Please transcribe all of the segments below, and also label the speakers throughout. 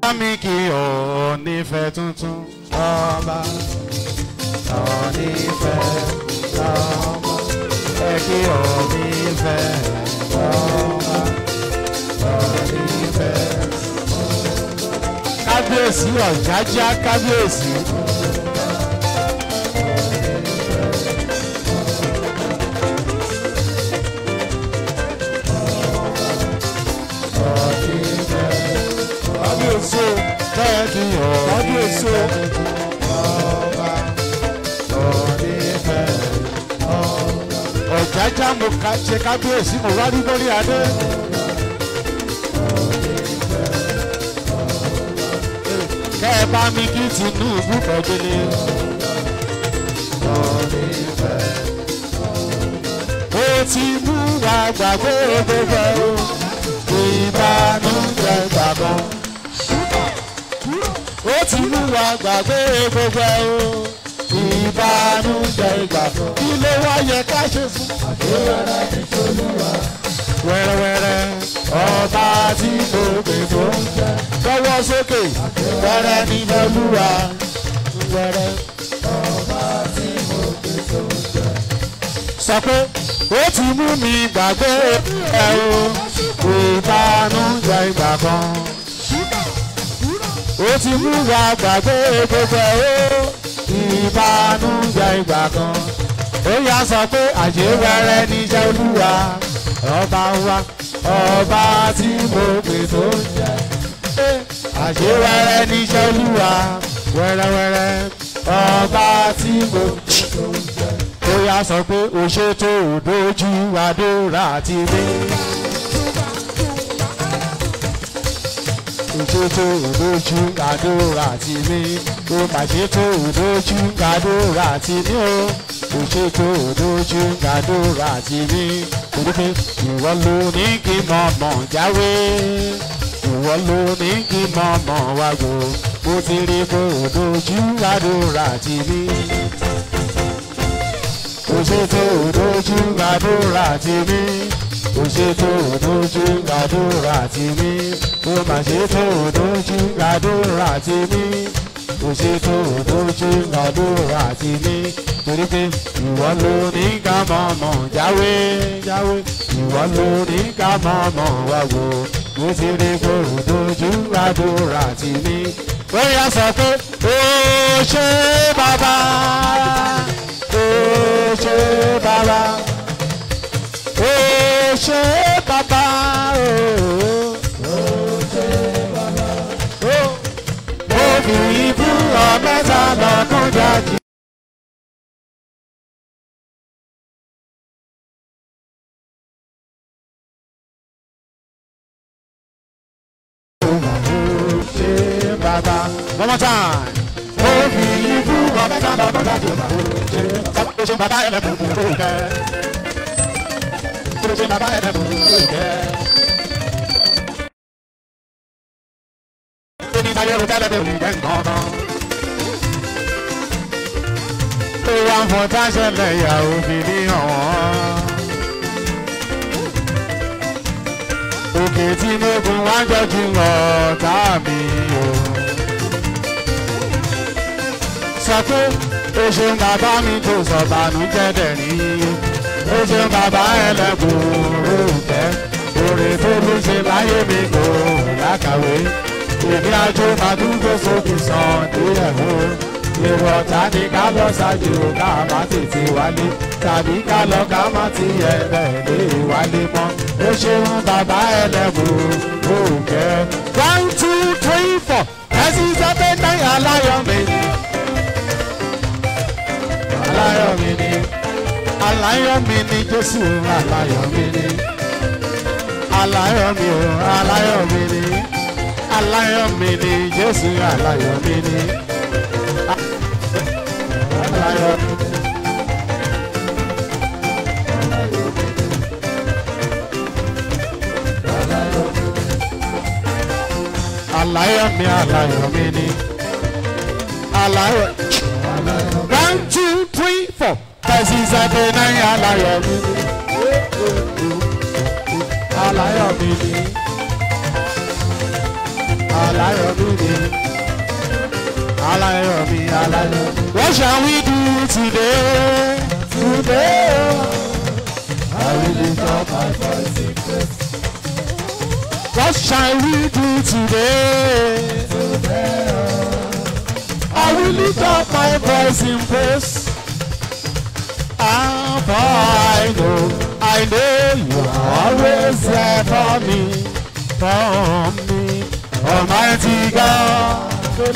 Speaker 1: mi kì ọ́ nífẹ̀ẹ́ tuntun ọba ọ́ nífẹ̀ẹ́ ọba ẹ kí ọ́ nífẹ̀ẹ́ ọba ọ́ nífẹ̀ẹ́ kábíyèsí ọ̀jájá kábíyèsí. kábíyèsí o bẹ́ẹ̀ ni ọ̀ kábíyèsí o. ọba onífẹ̀ẹ́ ọ̀jájá mo ká ṣe kábíyèsí mo wá rí lórí adé. kẹ́ ẹ bá mi kí tinubu kọ́délé. ó ti mú wa gbàgbé gbogbo o ìbànújẹ́ gbàgbọ́. ó ti mú wa gbàgbé gbogbo o ìbànújẹ́ gbàgbọ́. kí ló wá yẹ ká ṣe fún. wẹ́rẹ́wẹ́rẹ́ ọba tí mo pè tó ń jẹ́ lọ́wọ́ sókè wẹ́rẹ́ ní lọ́lúwa wẹ́rẹ́. sọ pé ó ti mú mi gbàgbé ẹ o ìbànújẹ́ ìgbà kan. ó ti mú wa gbàgbé gbogbo ẹ o ìbànújẹ́ ìgbà kan. ó yá sọ pé àṣewẹ́rẹ́ níṣẹ́ olúwa ọba wa ọba tí mo pè tó ń jẹ́ àṣewẹ́rẹ́ níṣẹ́ olúwa wẹ́rẹ́wẹ́rẹ́ ọba tí mo ó yá sọ pé o ṣètò òdójú àdúrà ti mi. òṣètò òdójú àdúrà ti mi. o mà ṣètò òdójú àdúrà ti mi o. òṣètò òdójú àdúrà ti mi. torí pé ìwọ ló ní kí mọ̀mọ́ jáwé ìwọ ló ní kí mọ̀mọ́ wá gbò mo ti rí kó dojú àdúrà tì mí. kò ṣètò dojú àdúrà tì mí. kò ṣètò dojú àdúrà tì mí. kò má ṣètò dojú àdúrà tì mí. kò ṣètò dojú àdúrà tì mí. torí pé ìwọ ló ní ká mọ̀mọ́ jáwé jáwé ìwọ ló ní ká mọ̀mọ́ wá gbò mo ti rí kóòrò dojú àdúrà tì mí. bóyá sọ pé ó ṣe bàbá ó ṣe bàbá ó ṣe bàbá ó ṣe bàbá ó mo fi ibú ọ̀mẹ́ta lọ́kàn jáde. ṣe bàbá. one more time. ó fi ibú ọ̀bẹ sábà bọ́dá tó bá ṣe sábà ṣe bàbá ẹlẹ́bùn tó kẹ́. tó ṣe bàbá ẹlẹ́bùn tó kẹ́. ó ní sáyé ro tẹ́lẹ̀ bẹ̀rù jẹ́ nǹkan kan. ó wá ń fọ táṣẹ̀lẹ̀ ìyàwó fi ní ọ̀wọ́n. òkè tí mẹ́gun wá ń jọ́jú ọ̀tá mi o. sọ pé o ṣeun bàbá mi tó sọ bànújẹ́ dẹ̀rín o ṣeun bàbá ẹlẹ́kùn òòtẹ́ òrè tó ló ṣe láyé mi kò lákàwé èmi àjò màdúgbò sókè sàn díẹ̀ o èrò ọ̀tá ni ká lọ ṣáájú ká má tètè wálé tàbí ká lọ ká má ti yẹ bẹ́ẹ̀ lé wálé mọ́ ó ṣeun bàbá ẹlẹ́bùn òkè. one two three four ẹ̀sìn sábẹ́ náírà aláyọ̀ mi ni. aláyọ̀ mi ni aláyọ̀ mi ni jésù aláyọ̀ mi ni. aláyọ̀ mi o aláyọ̀ mi ni aláyọ̀ mi ni jésù aláyọ̀ mi ni. aláyọ̀ mi ni. aláyọ̀ mi aláyọ̀ mi ni aláyọ̀ one two three four ẹ̀sìn ìsàdé náà aláyọ̀ mi ni aláyọ̀ mi ni aláyọ̀mí ni. Aláyọ̀mí, aláyọ̀mí. What shall we do today? Today, I will lift up my voice in praise. What shall we do today? I will lift up my voice in praise. Ah, for I know, I know you are always there for me, for me, Almighty God.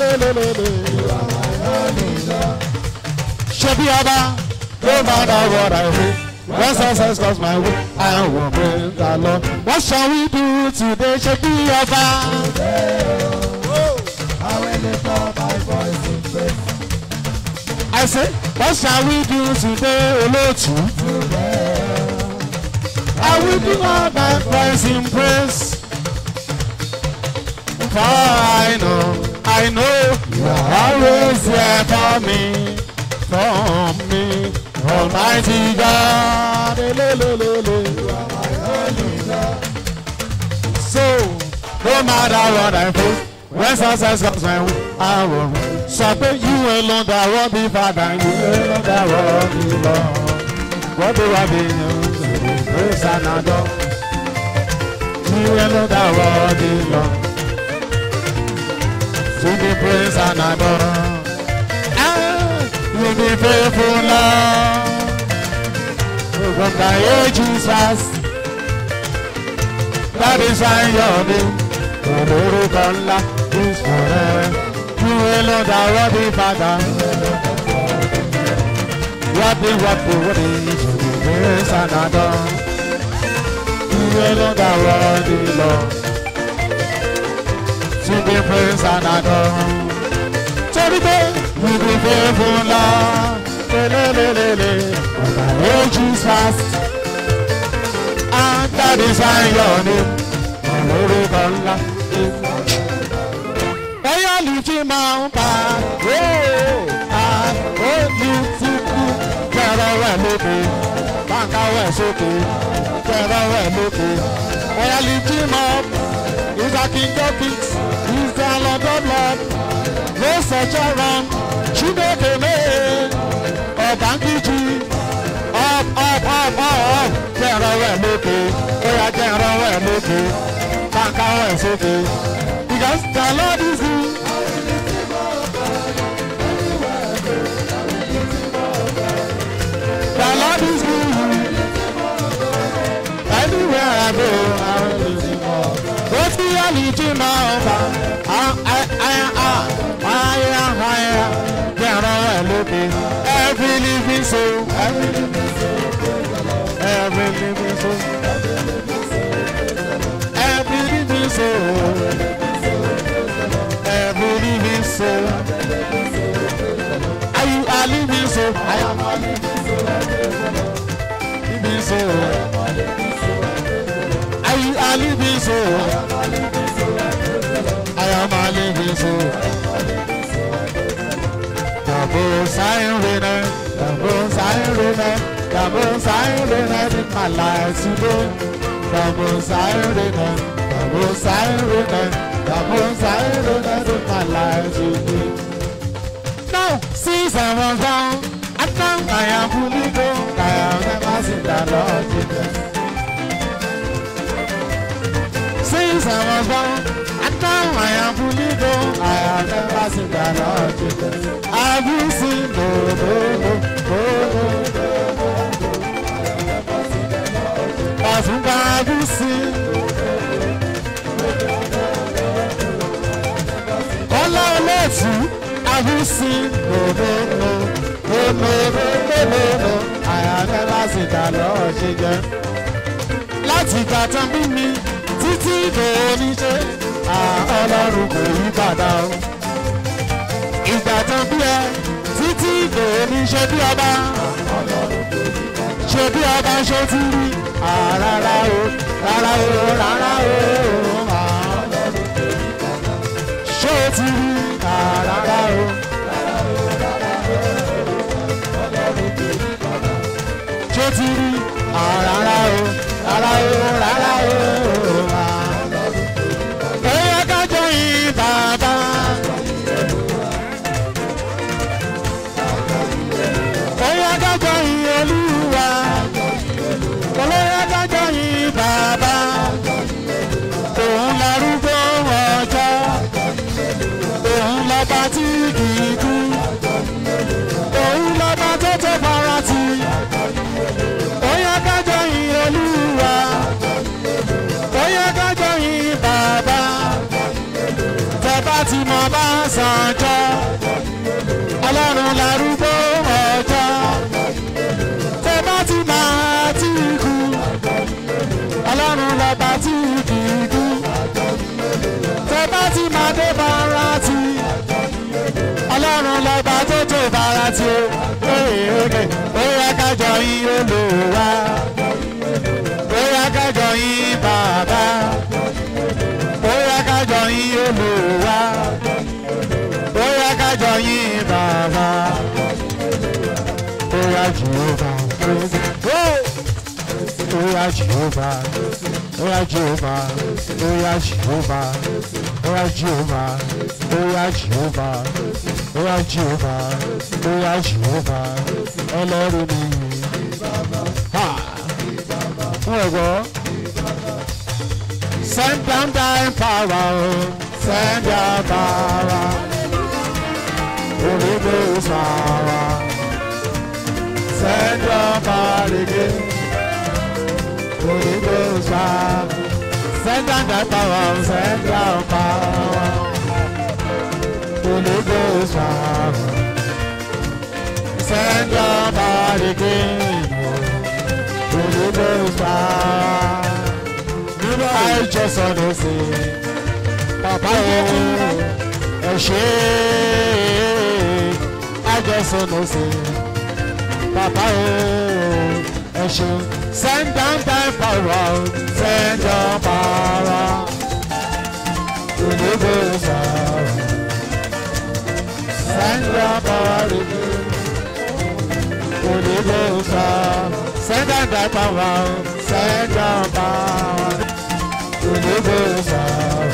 Speaker 1: Shebi Aba, no matter what I do, when success comes my way, I will praise the Lord. What shall we do today, Shebi Aba?
Speaker 2: I will lift up my voice in praise.
Speaker 1: I say, what shall we do today, Olotu? I will do all my voice in praise. For I know, I know you are always there for me, for me, Almighty God. Elelelele. So, no matter what I face, when success comes my way, I will sọ pé you alone that wọ́n bí father, you alone that wọ́n bí lọ. Wọ́n bí wá bí yẹn, praise and adore. You alone that wọ́n bí lọ. To be praised and adored. Ah, you be faithful, Lord. From the ages past. That is why your name, Olórúkọ ńlá, is forever. You alone that worthy Father. Worthy, worthy, worthy, to be praised and adored. You alone that worthy Lord. To be praised and adored. Torí pé you be faithful Lord. Lelelelele, from the ages past. And that is why your name, Olórúkọ ńlá, is ẹyọ lùtì máa ń pa àólù tí kú kẹrọ wẹ̀ lókè báńkà wẹ̀ sókè kẹrọ wẹ̀ lókè ẹyọ lùtì máa is a king of kings is the lord of lords no such a run chineke mee ọ̀bánkìjì up up up up kẹrọ wẹ̀ lókè ẹyọ kẹrọ wẹ̀ lókè báńkà wẹ̀ sókè. Because the Lord is good. The Lord is good. Anywhere I go, I will lift him up. What's the reality now? I, I, I, I, higher, higher. Get on looking. Every living soul, every living soul, every living soul, every living soul every living soul. Are you a living soul? I am a living soul. Are you a living soul? I am a living soul. The most I winner, the most I winner, the most I winner in my life today. The most I winner, the most I winner. The most I know that in my life today. Now, since I was down, and now I am fully grown, I have never seen the Lord Jesus. Since I was born, and now I am fully grown, I have never seen the Lord Jesus. Have you seen no, no, no, no, no, no. Ọ̀túnba, have you seen? Ọlá olóòtú, have you seen? No, no, no, no, no, no, no, no, no. I have never seen the Lord Jesus. Láti ìgbà tán bí mi títí ìdòwò ṣe ọlọ́run kò yí padà o. Ìgbà tán bí ẹ títí ìdòwò ṣe bí ọba. Ṣé bí ọba ṣe ti rí? Rárá o, rárá o, rárá o. Ṣé o ti rí? Rárá o. Ṣé o ti rí? Rárá o, rárá o, rárá o. Ẹyẹ kájọ yìí bá sànjọ́ ọlọ́run lárúgbó ọjọ́ tẹ bá ti máa tí kú ọlọ́run lọ́ba tí kì í kú tẹ bá ti máa dé bára tí ọlọ́run lọ́ba tó tó bára tí ó ó yẹ kájọ yín olùwà ó yẹ kájọ yín bàbá ó yẹ kájọ yín olùwà ó yẹ kájọ yín bàbá ó yẹ jehova ó yẹ jehova ó yẹ jehova ó yẹ jehova ó yẹ jehova ó yẹ jehova ó yẹ jehova ó yẹ jehova ọlọ́run mi. Ha! Wọ́n ẹ̀ gbọ́. Send down thy power, oh, send your power. Holy Ghost power. Send your power again. Holy Ghost power. Send down thy power, send your power. Holy Ghost power. Send your power again. Holy Ghost power. I just wanna say, Papa, oh, ẹ ṣé. I just wanna say, Papa, oh, ẹ ṣé. Send down thy power, send your power. Holy Ghost power. Send your power again. Holy Ghost power. Send down thy power, send your power. Holy Ghost power.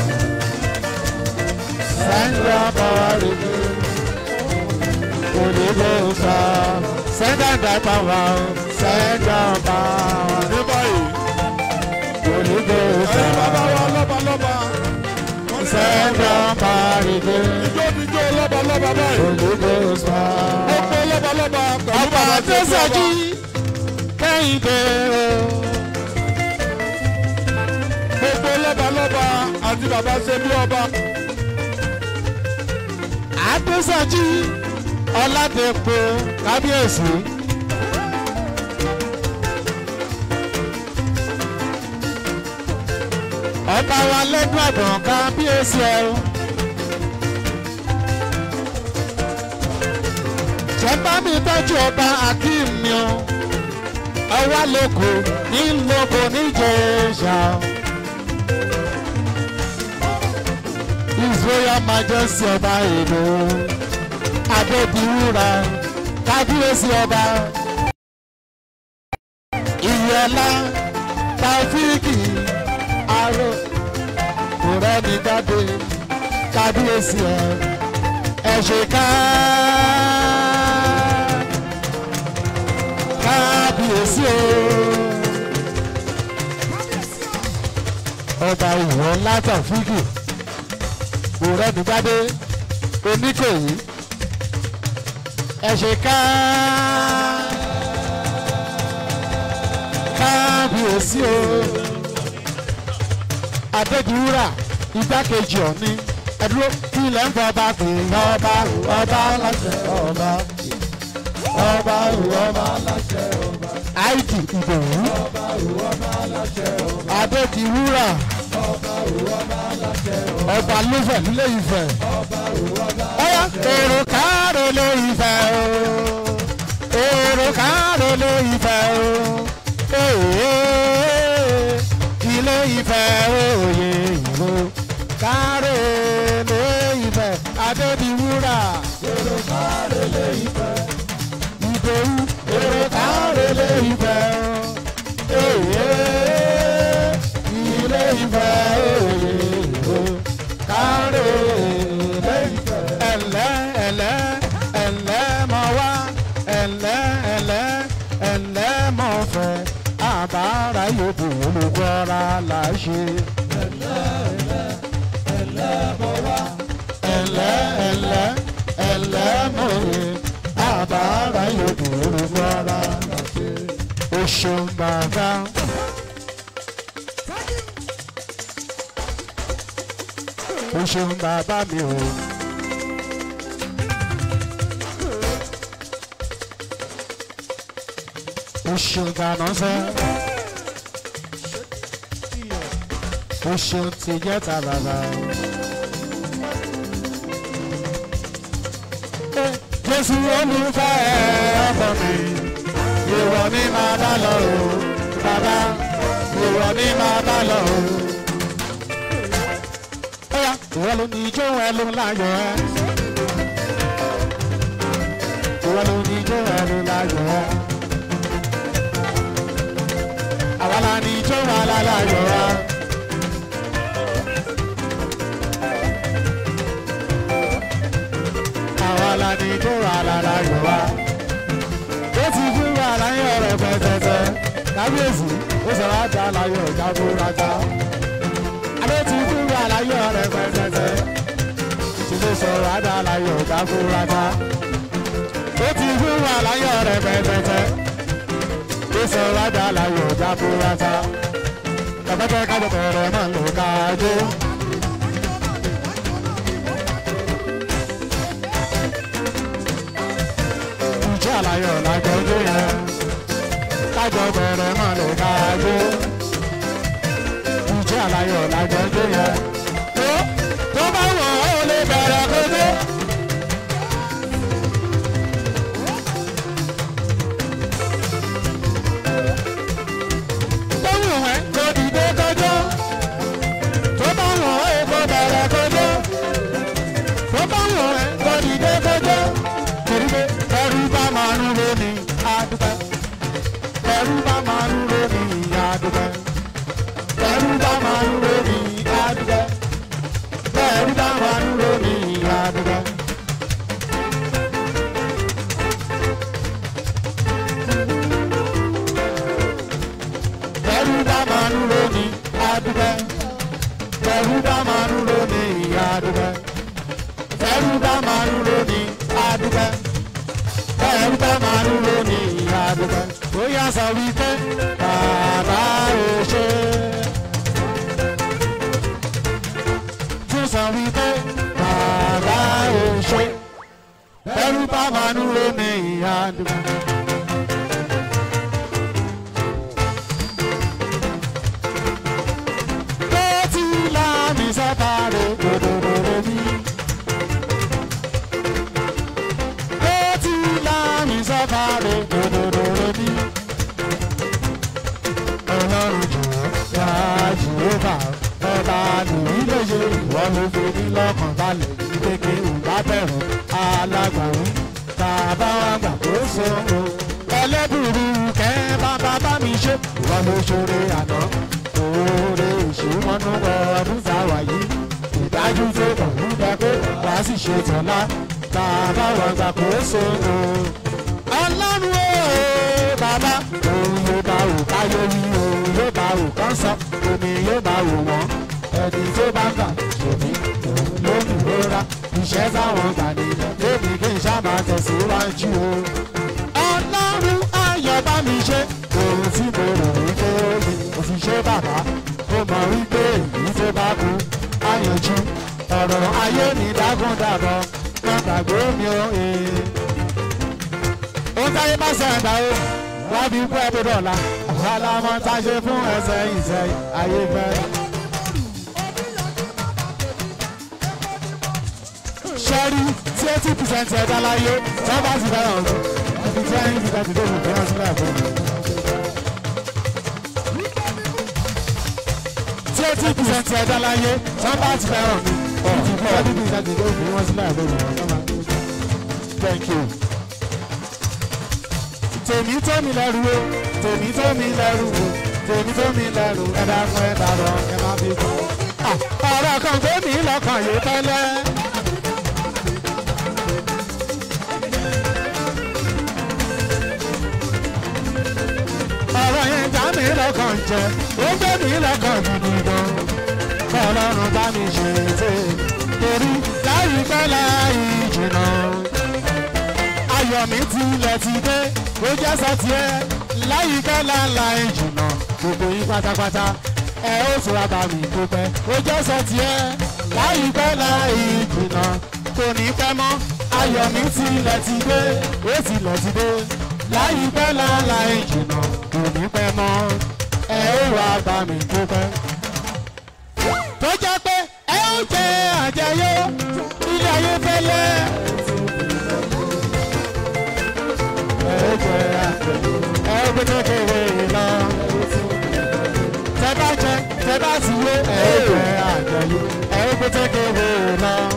Speaker 1: Send your power again. Holy Ghost power. Send down thy power, send your power.
Speaker 3: ní báyìí
Speaker 1: Holy Ghost
Speaker 3: ẹ̀yin bàbá
Speaker 1: power.
Speaker 3: wa lọ́ba lọ́ba wọ́n ní
Speaker 1: Send your power again.
Speaker 3: ijó níjó lọ́ba lọ́ba báyìí
Speaker 1: Holy Ghost power.
Speaker 3: gbogbo lọ́ba lọ́ba pẹ̀lú
Speaker 1: Ọba
Speaker 3: bàbá
Speaker 1: tó
Speaker 3: tó
Speaker 1: sọjí
Speaker 3: sọjí
Speaker 1: kẹ́hìndé o.
Speaker 3: gbogbo lọ́ba lọ́ba àti bàbá ṣe bí ọba
Speaker 1: Adésọjí Ọládèpọ̀ kábíyèsí. Ọba wa lẹ́nu àgbọ̀n kábíyèsí ẹ o. Jẹ́pá mi tọ́jú ọba Akeem mi o. Ọwá lóko ní lóko níjẹ̀ṣà o. His Royal Majesty ọba èdò Adébíwúra kábíyèsí ọba ìyọlá Taofíìkì aró kòrẹ́ni jáde kábíyèsí ẹ ẹ ṣe ká kábíyèsí o ọba ìyọlá Taofíìkì òrẹ́ni gbádé oníkòyí ẹ ṣe ká kábíyèsí o adédiwúrà igbákejì ọ̀ní ẹdúró kí ilẹ̀ ń fọ ọba pè é ọba ọba láṣẹ ọba ọba ọba láṣẹ ọba àìdì ìdòwú adédiwúrà ọba lófẹ̀ nílé Ifẹ̀ ọyá èrò káàró lé Ifẹ̀ o èrò káàró lé Ifẹ̀ o ee ilé Ifẹ̀ òye ìlú káàró lé Ifẹ̀ adébíwúrà èrò káàró lé Ifẹ̀ ìdòwú èrò káàró lé Ifẹ̀ o ee ilé Ifẹ̀ òye ìlú káàró lé Ifẹ̀ ẹ̀lẹ́ ẹ̀lẹ́ ẹ̀lẹ́ mọ̀ wá ẹ̀lẹ́ ẹ̀lẹ́ ẹ̀lẹ́ mọ̀ fẹ́ àbára yòókù olùkọ́ra là ṣe. ẹ̀lẹ́ ẹ̀lẹ́ ẹ̀lẹ́ mọ̀ yẹ àbára yòókù olùkọ́ra là ṣe. oṣù bàbá. o ṣeun bàbá mi o o ṣeun ganan sẹ́ o ṣeun ti jẹ́ ta bàbá. Jésù olùfẹ́ ọkọ mi, ìwọ ni máa bá lọ o, bàbá, ìwọ ni máa bá lọ o. Bóyá ìwọ ló ní ijó ẹ ló láyọ̀ ẹ. Ìwọ ló ní ijó ẹ ló láyọ̀ ẹ. Àwa la ní ijó wa láláyọ̀ ẹ. Àwa la ní ijó wa láláyọ̀ ẹ. Ó ti fún wa láyọ̀ rẹ̀ pẹ̀tẹ̀tẹ̀. Kábíyèsí, ó sọ̀rọ̀ àjà láyọ̀ jábúrájá alẹ́ ti fún wa láyọ̀ rẹ̀ pẹ̀tẹ̀tẹ̀ ìṣẹ̀lẹ̀ sọ̀rọ̀ àdá láyọ̀ jáfúrájá ó ti fún wa láyọ̀ rẹ̀ pẹ̀tẹ̀tẹ̀ ó sọ̀rọ̀ àdá láyọ̀ jáfúrájá kàbẹ́tẹ̀ kábẹ́tẹ̀ rẹ̀ máa ń lò káàdó. ìjọ àlàyọ̀ lájọjọ́ yẹn kájọ bẹ̀rẹ̀ máa lò káàdó ìjẹ́ àlàyé ọ̀làjọ́jọ́ yẹn. tó tó bá wọ̀ ọ́ lè bẹ̀rẹ̀ kótó. tó wù wẹ́ kó dìde kọjọ́. tó bá wọ̀ ọ́ kó bẹ̀rẹ̀ kótó. tó bá wọ̀ ẹ́ kó dìde kọjọ́. torí pé ẹrú bá máa ń ro ní àdúgbò. ẹrú bá máa ń ro ní àdúgbò ẹrú bá máa ń ro ní adúgbò ẹrú bá máa ń ro ní adúgbò. ẹrú bá máa ń ro ní adúgbò ẹrú bá máa ń ro ní adúgbò ẹrú bá máa ń ro ní adúgbò ẹrú bá máa ń ro ní adúgbò. ó yà sọ wípé bàbá ò ṣe é. tún sọ wípé bàbá ò ṣe ẹrú bá máa ń ro ní ìyá àdúgbò. tó ti láàmì sátárè dòdòdòdò bí. tó ti láàmì sátárè dòdòdòdò bí. ọlọ́run jùlọ yá jùlọ ọba nìyí lè ṣe ìwọ ló fi ní lọ́kàn balẹ̀ ní kékeré òǹbá bẹ̀rù alágbàwí bàbá wa gbà kó sóhun ẹlẹ́bùrú kẹ́ bàbá bá mi ṣe ìwọ ló ṣoore àná òòrè ìṣúmọ́nú ọdún táwa yìí ìdájú tó kàn ń bẹ pé wàá sì ṣe tọ́lá bàbá wa gbà kó sóhun ọlọ́run ooo bàbá òun yóò bá wò káyé wí òun yóò bá wò kán sọ omi yóò bá wò wọ́n ẹni tó bá gbà ṣòbí òun ló ń rora iṣẹ́ táwọn gbà nílẹ̀ débi kí n ṣá máa tẹ̀síwájú o. ọlọ́run ayọ̀ bá mi ṣe òun tí mo rò wípé ó ní òfìṣẹ́ bàbá ó mọ̀ wípé èyí tó bá kú á yanjú ọ̀rọ̀ ayé mi dágúndàbọ̀ má gbàgbé mi ó ee ó táyé bá sẹ̀dá o wọ́n fi kú ẹbí dọ̀la alámọ̀ tá a ṣe fún ẹsẹ̀ ìṣẹ́ ayé fẹ́. sẹ́rí tí eighty percent ẹ̀dá láyé tí wọ́n bá ti fẹ́ràn ọ̀gbìn ibi tí ẹ̀yìn ti tẹ̀sí tó kù fi hàn sílẹ̀ fún mi. tí eighty percent ẹ̀dá láyé tí wọ́n bá ti fẹ́ràn mi ibi tí ẹ̀yìn ti tẹ̀sí tó kù fi hàn sílẹ̀ fún mi. thank you tèmi tó mi lẹ́rù o tèmi tó mi lẹ́rù o tèmi tó mi lẹ́rù ẹ dákun ẹ dàrọ ẹ má fi kú. ọ̀rọ̀ kan gbé mi lọ́kàn yìí tẹ́lẹ̀. ọ̀rọ̀ yẹn já mi lọ́kàn jẹ ó gbé mi lọ́kàn gidi gan. kọ́lọ́run bá mi ṣe é torí láyìípẹ́ láì jìnnà ayọ̀ mi tilẹ̀ ti dé ó jẹ́ sọ́tì ẹ láyìíká láńlá ìjùnà gbogbo yín pátápátá ẹ ó fura bá mi dúpẹ́ ó jẹ́ sọ́tì ẹ láyìíká láì ìjùnà kò ní pẹ́ mọ́ ayọ̀ mi tilẹ̀ ti dé ó tilẹ̀ ti dé láìpẹ́ lọ́la ìjìnà kò ní pẹ́ mọ́ ẹ ó wá bá mi dúpẹ́. tó jẹ́ pé ẹ ó jẹ àjẹyó ilé ayé fẹ́lẹ́. ẹ ó jẹ àjẹyó ẹ ó gbé kékeré lọ. tẹ bá jẹ tẹ bá sì yé ẹ ó jẹ àjẹyó ẹ ó gbé kékeré lọ.